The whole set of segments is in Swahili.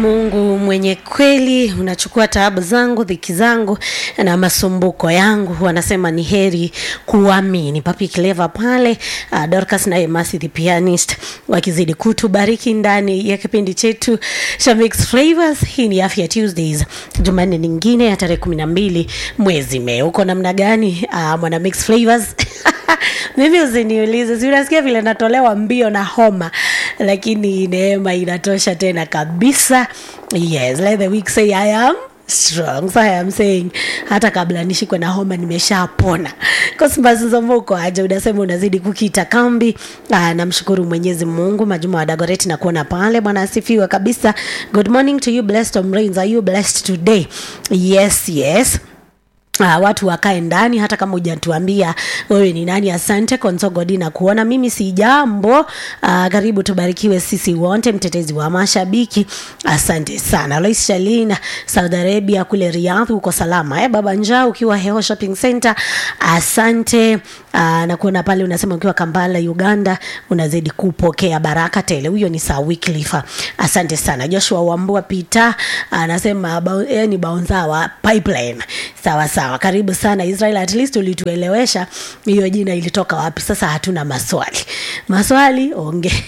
Mungu mwenye kweli, unachukua taabu zangu, dhiki zangu na masumbuko yangu. Wanasema ni heri kuamini. Papi Clever pale, uh, Dorcas na Emasi the pianist wakizidi kutubariki ndani ya kipindi chetu cha Mixed Flavors. Hii ni Afya Tuesdays, Jumanne nyingine ya tarehe kumi na mbili mwezi Mei. Uko namna gani uh, mwana Mixed Flavors? mimi usiniulize, si unasikia vile natolewa mbio na homa, lakini neema inatosha tena kabisa. Yes, let the weak say I am strong. So I am saying hata kabla nishikwe na homa nimeshapona. Cosmas Zomoko aje unasema unazidi kukita kambi. Ah, namshukuru Mwenyezi Mungu. Majuma wa Dagoretti na kuona pale. Bwana asifiwe kabisa. Good morning to you blessed Tom Rains. Are you blessed today? Yes, yes. Uh, watu wakae ndani hata kama hujatuambia wewe ni nani. Asante Konsogodi na kuona mimi si jambo. Uh, karibu tubarikiwe sisi wote, mtetezi wa mashabiki. Asante sana Lois Shalina, Saudi Arabia kule Riyadh, uko salama eh? Baba Njaa ukiwa Heo Shopping Center, asante. Uh, na kuona pale unasema ukiwa Kampala Uganda, unazidi kupokea baraka tele. Huyo ni Sir Wycliffe, asante sana. Joshua Wambua Peter anasema uh, eh, ni baunza wa pipeline. Sawa sawa, karibu sana Israel. At least ulituelewesha hiyo jina ilitoka wapi. Sasa hatuna maswali, maswali onge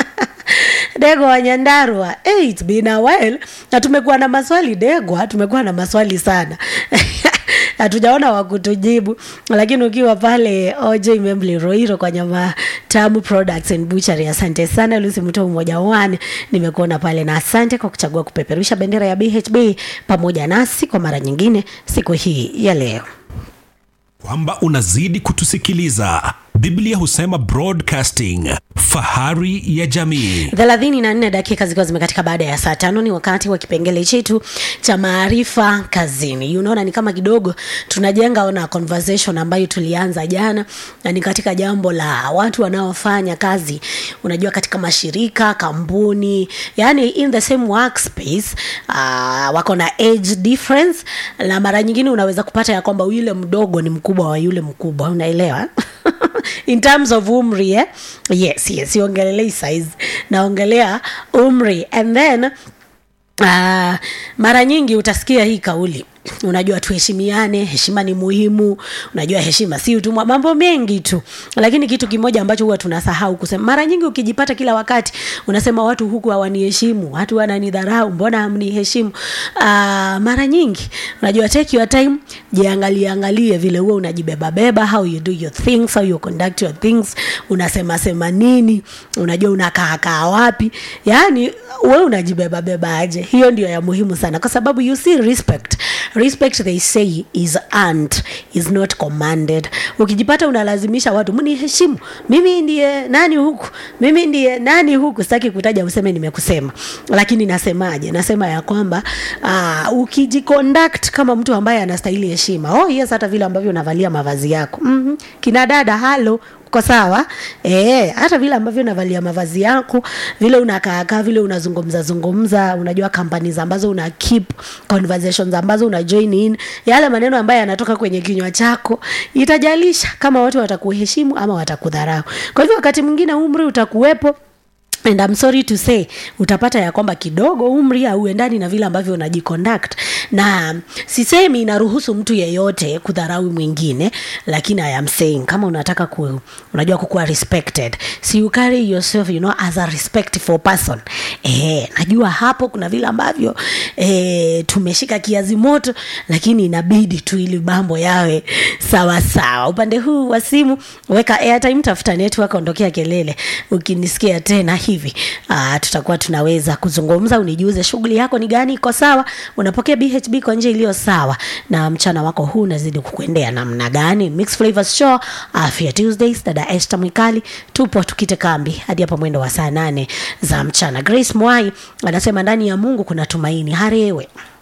Dego wa Nyandarua, hey, it's been a while na tumekuwa na maswali Degwa, tumekuwa na maswali sana hatujaona wa kutujibu, lakini ukiwa pale OJ Membli Roiro kwa nyama tamu products and butchery, asante sana Lucy Mto mmoja wane, nimekuona pale na asante kwa kuchagua kupeperusha bendera ya BHB pamoja nasi kwa mara nyingine siku hii ya leo kwamba unazidi kutusikiliza. Biblia husema broadcasting, fahari ya jamii. thelathini na nne dakika zikiwa zimekatika baada ya saa tano ni wakati wa kipengele chetu cha maarifa kazini. Unaona, ni kama kidogo tunajenga ona conversation ambayo tulianza jana, na ni katika jambo la watu wanaofanya kazi, unajua, katika mashirika, kampuni, yani in the same workspace uh, wako na age difference, na mara nyingine unaweza kupata ya kwamba yule mdogo ni mkubwa wa yule mkubwa, unaelewa in terms of umri eh? yes yes siongelelei size naongelea umri and then uh, mara nyingi utasikia hii kauli unajua tuheshimiane heshima ni muhimu unajua heshima si utumwa mambo mengi tu lakini kitu kimoja ambacho huwa tunasahau kusema mara nyingi ukijipata kila wakati unasema watu huku hawaniheshimu watu wananidharau mbona hamniheshimu uh, mara nyingi unajua take your time jiangalie angalie vile huwa unajibebabeba how you do your things how you conduct your things unasema sema nini unajua unakaakaa wapi yaani we unajibebabeba aje hiyo ndio ya muhimu sana kwa sababu you see respect respect they say is earned is not commanded ukijipata unalazimisha watu mniheshimu mimi ndiye nani huku mimi ndiye nani huku sitaki kutaja useme nimekusema lakini nasemaje nasema ya kwamba uh, ukijiconduct kama mtu ambaye anastahili heshima oh yes hata vile ambavyo unavalia mavazi yako mm-hmm. kina dada halo uko sawa eh hata vile ambavyo unavalia mavazi yako vile unakaakaa vile unazungumza zungumza unajua companies ambazo una keep conversations ambazo una join in yale maneno ambayo yanatoka kwenye kinywa chako itajalisha kama watu watakuheshimu ama watakudharau kwa hivyo wakati mwingine umri utakuwepo and I'm sorry to say utapata ya kwamba kidogo umri hauendani na vile ambavyo unajiconduct na sisemi inaruhusu mtu yeyote kudharau mwingine lakini I am saying kama unataka ku, unajua kukuwa respected si you carry yourself you know as a respectful person eh, najua hapo kuna vile ambavyo eh, tumeshika kiazi moto lakini inabidi tu ili mambo yawe sawa sawa upande huu wa simu weka airtime tafuta network ondokea kelele ukinisikia tena hivi uh, tutakuwa tunaweza kuzungumza unijuze shughuli yako ni gani iko sawa unapokea bhb kwa njia iliyo sawa na mchana wako huu unazidi kukuendea namna gani mix flavors show afya tuesdays dada este mwikali tupo tukite kambi hadi hapa mwendo wa saa nane za mchana grace mwai anasema ndani ya mungu kuna tumaini harewe